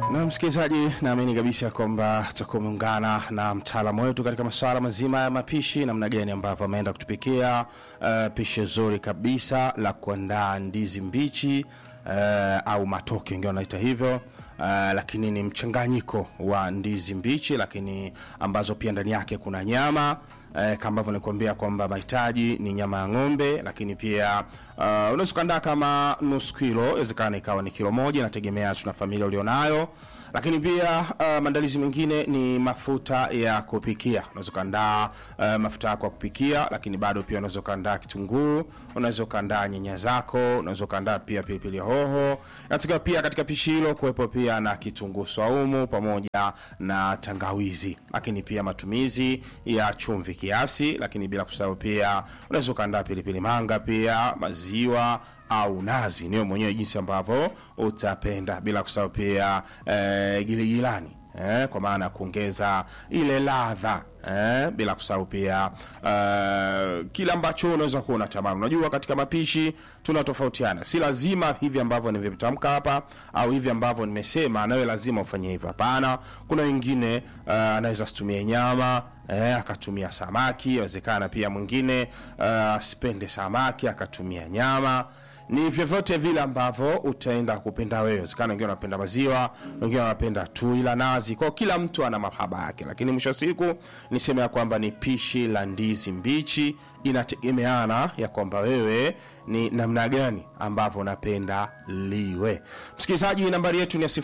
Na msikilizaji, naamini kabisa kwamba tutakuwa umeungana na mtaalamu wetu katika masuala mazima ya mapishi, namna gani ambavyo ameenda kutupikia uh, pishi zuri kabisa la kuandaa ndizi mbichi uh, au matoke, wengine wanaita hivyo. Uh, lakini ni mchanganyiko wa ndizi mbichi, lakini ambazo pia ndani yake kuna nyama eh, kama ambavyo nikuambia kwamba mahitaji ni nyama ya ng'ombe, lakini pia uh, unaweza ukaandaa kama nusu kilo, inawezekana ikawa ni kilo moja, inategemea tuna familia ulionayo. Lakini pia uh, maandalizi mengine ni mafuta ya kupikia. Unaweza ukaandaa uh, mafuta yako ya kupikia, lakini bado pia unaweza ukaandaa kitunguu, unaweza ukaandaa nyanya zako, unaweza ukaandaa pia pilipili hoho. Inatakiwa pia katika pishi hilo kuwepo pia na kitunguu saumu pamoja na tangawizi, lakini pia matumizi ya chumvi kiasi, lakini bila kusahau pia unaweza ukaandaa pilipili manga pia maziwa au nazi, niwe mwenyewe jinsi ambavyo utapenda, bila kusahau pia eh, giligilani eh, kwa maana ya kuongeza ile ladha eh, bila kusahau pia uh, kile ambacho unaweza kuwa unatamani. Unajua, katika mapishi tunatofautiana, si lazima hivi ambavyo nimetamka hapa au hivi ambavyo nimesema nawe lazima ufanye hivyo. Hapana, kuna wengine uh, anaweza situmie nyama eh, akatumia samaki. Inawezekana pia mwingine asipende uh, samaki akatumia nyama ni vyovyote vile ambavyo utaenda kupenda wewe. Wezekana wengine wanapenda maziwa, wengine wanapenda tui la nazi, kwa kila mtu ana mahaba yake, lakini mwisho wa siku niseme ya kwamba ni pishi la ndizi mbichi, inategemeana ya kwamba wewe ni namna gani ambavyo unapenda liwe. Msikilizaji, nambari yetu ni ya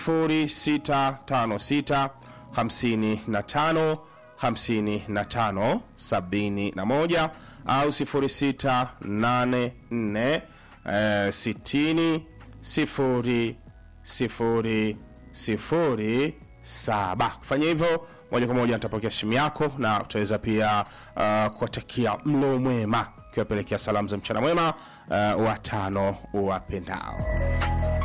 0656 55 55 71 au 0684 Uh, sitini sifuri sifuri sifuri saba. Kufanya hivyo moja kwa moja nitapokea simu yako na utaweza pia uh, kuwatakia mlo mwema, ukiwapelekea salamu za mchana mwema uh, watano wapendao.